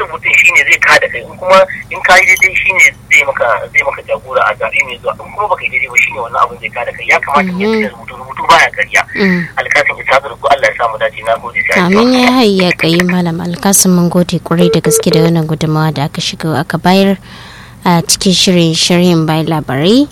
rubutun shine zai ka da kai in kuma in ka yi daidai shine zai maka zai maka jagora a zaɓe mai zuwa in kuma baka yi daidai ba shine wannan abin zai ka da kai ya kamata mu yi rubutu rubutu baya karya alkasin isa da ku Allah ya samu dace na gode sai amin ya hayya kai malam alkasin mun gode kwarai da gaske da wannan gudunmawa da aka shiga aka bayar a cikin shirin shirin bai labarai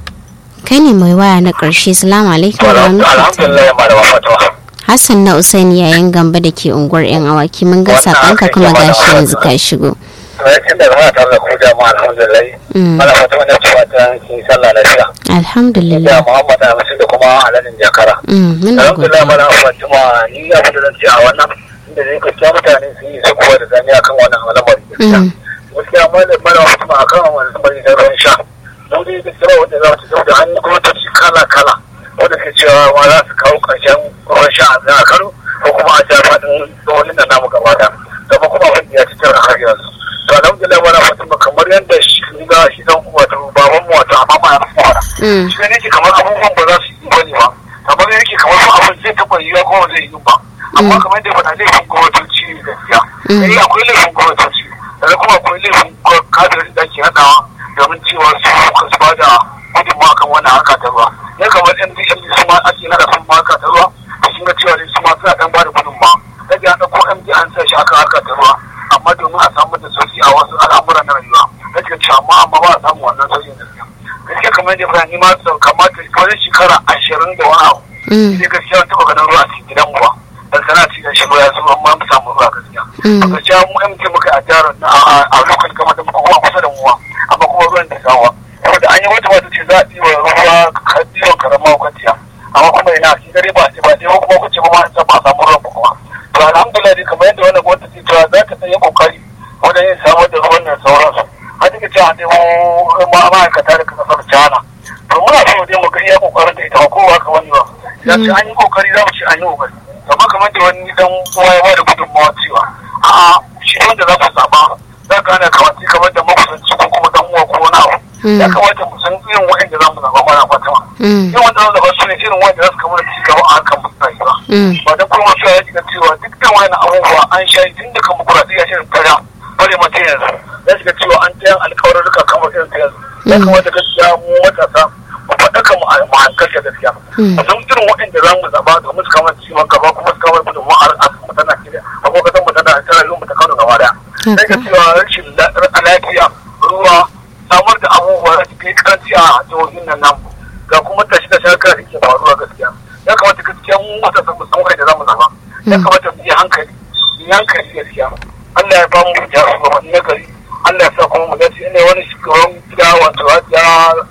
kai ne mai waya na ƙarshe salamu alaikum alhamdulillah malama fatawa hassan na usaini yayin gamba da ke unguwar yan awaki mun ga sakonka kuma gashi yanzu ka shigo Tun da zama tare da ku jama'a alhamdulillah. Mana fata wani cewa ta yi sallah lafiya. alhamdulillah Da Muhammad Hamisu da kuma Aladin Jakara. muna Alhamdulillah godiya mana Fatima ni ya fita zan ce a wannan inda zai gaskiya mutane su yi su kuwa da zani akan wannan al'amari. Mm. Gaskiya mana mana Fatima akan wannan al'amari da ruwan sha. Mun dai gaskiya wanda za su zau da hannu kuma ta ci kala kala. Wanda ke cewa ma za su kawo ƙarshen ruwan sha a zan Kano ko kuma a ja faɗin tsohon da namu gaba da. Gaba kuma abin ya ci tara har yanzu. To alhamdulillah mana Fatima kamar yadda shi ga shi dan wato baban mu wato amma ma ya fi fara. Mm. shi ne kamar abubuwan ba za su yi bane ba kamar yake kamar su abin zai taɓa yiwuwa ko ba zai yi ba amma kamar yadda faɗa laifin gwamnatoci ne gaskiya sai akwai laifin gwamnatoci sannan kuma akwai laifin kadirin da ke haɗawa domin cewa su suka su bada gudunmawa kan wannan haka ta ruwa ya kamar yan bishiyar su ma ake nada sun ma haka ta ruwa sun ga cewa dai su ma suna ɗan bada gudunmawa kaga ya ɗauko md an sa shi aka haka ta ruwa amma domin a samu da sauki a wasu al'amuran na rayuwa gaskiya cewa amma amma ba a samu wannan sauƙin gaskiya gaskiya kamar yadda fara nima sau kamata wani shekara ashirin da wani abu Mm. sai gaskiya wani taɓa ganin ruwa a cikin gidan ruwa dan sana cikin shi ruwa ya zuba amma mu samu ruwa gaskiya Mm. a gaskiya mu MT muka a jihar na a- a lokacin kamar da muka kuma kusa da muwa amma kuma ruwan da sawa saboda an yi wata wata ce za a ɗiwa ruwa ka- ɗiwan karama kwanciya amma kuma ina shi dare ba ce ba ɗaya kuma kuce ba ma an ba a samu ruwan ba kuma to alhamdulillah dai kamar yadda wannan gwamnati ce cewa za ta ɗan yi kokari wajen yin samar da ruwan nan sauransu har duka cewa dai mu ma ma'aikata daga kasar China to muna so dai mu ga iya kokarin da ita ba kowa ka wani ba ya ce an yi kokari za mu ce an yi kokari amma kamar da wani dan uwa ya bada gudunmawa cewa a'a shi wanda za ku zaba za ka hana kawai kamar da makusanci ko kuma dan uwa ko wani abu ya kamata mu san irin wa'anda za mu zaba mana fatima Mm. yin wanda za mu zaba su ne irin wanda za su kamar ci gaba a harkar rayuwa Mm. ba dan kuma cewa ya shiga cewa duk da wani abubuwa an sha tun da kan mukuraɗi ya shirin kara bare mata yanzu ya shiga cewa an tayan alkawarurruka kamar irin ta yanzu ya kamata gaskiya mu matasa mu faɗaka mu a hankalta gaskiya Mm. a san irin waɗanda za mu zaɓa domin su kamar ciwon gaba kuma su kamar gudunmu a mu ta Najeriya a kuma kasan mu ta Najeriya yau mu ta Kano gaba daya sai ka cewa rashin la- lafiya ruwa samar da abubuwa da suke karanci a jihohin nan namu ga kuma tashi da shakar da ke faruwa gaskiya ya kamata gaskiya mu matasa mu san da za mu zaɓa ya kamata mu yi hankali mu yi hankali gaskiya Allah ya ba mu jarumanni na gari Allah ya sa kuma mu dace ne wani shugaban gida wato hajiya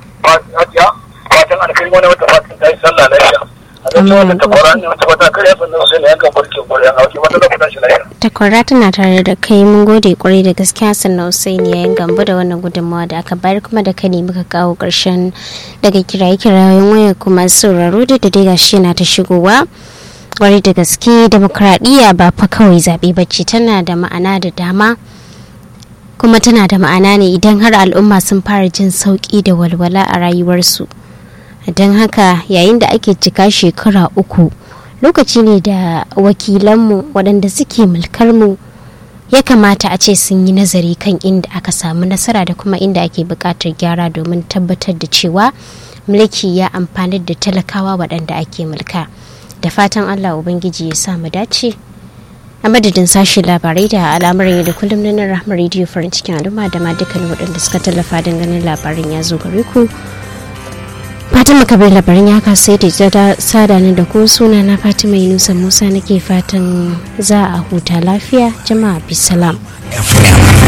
hajiya fatan alkali wani wata fatan ta yi sallah lafiya a zai wata takwara ne wata fata kare sannan sai ne yankan barkin gwaryan hauki wata da kudan shi lafiya takwara tana tare da kai mun gode kwarai da gaske hassan na usaini yayin gambo da wannan gudunmawa da aka bayar kuma da kani muka kawo karshen daga kiraye kirayen waya kuma sauraro da da dai gashi yana ta shigowa kwarai da gaske demokradiyya ba fa kawai zaɓe bacci tana da ma'ana da dama kuma tana da ma'ana ne idan har al'umma sun fara jin sauƙi da walwala a rayuwarsu don haka yayin da ake cika shekara uku lokaci ne da wakilanmu waɗanda suke mulkar mu ya kamata a ce sun yi nazari kan inda aka samu nasara da kuma inda ake buƙatar gyara domin tabbatar da cewa mulki ya amfani da talakawa waɗanda ake mulka da fatan allah ubangiji ya sa mu dace a madadin sashen labarai da al'amuran yau da kullum na nan rahmar rediyo farin cikin al'umma da ma dukkan waɗanda suka tallafa don ganin labarin ya zo gare ku fatima kabir labarin ya kasai da sada ni da ko suna na fatima yunusa musa nake fatan za a huta lafiya jama'a bisalam FM